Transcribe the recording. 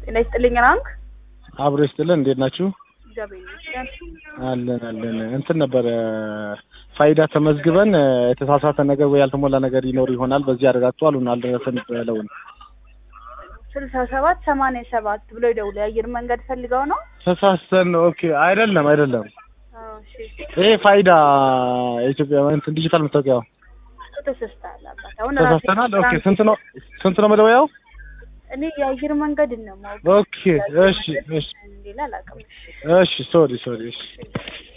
ጤና ይስጥልኝ ራንክ አብሮ ይስጥልን። እንዴት ናችሁ? እግዚአብሔር ይመስገን። አለን አለን። እንትን ነበረ ፋይዳ ተመዝግበን የተሳሳተ ነገር ወይ ያልተሞላ ነገር ይኖር ይሆናል በዚህ አረጋግጡ አሉን። አልደረሰን ብለውን ስልሳ ሰባት ሰማንያ ሰባት ብሎ ይደውሉ። የአየር መንገድ ፈልገው ነው? ተሳስተን ነው። ኦኬ አይደለም አይደለም። አዎ፣ እሺ። ይሄ ፋይዳ የኢትዮጵያ እንትን ዲጂታል መታወቂያው ተሳስተሃል አባት። አሁን ራሴ ተሳስተናል። ኦኬ ስንት ነው ስንት ነው መደወያው? እኔ የአየር መንገድን ነው የማውቀው። ኦኬ እሺ እሺ ሌላ አላውቅም። እሺ። እሺ ሶሪ ሶሪ እሺ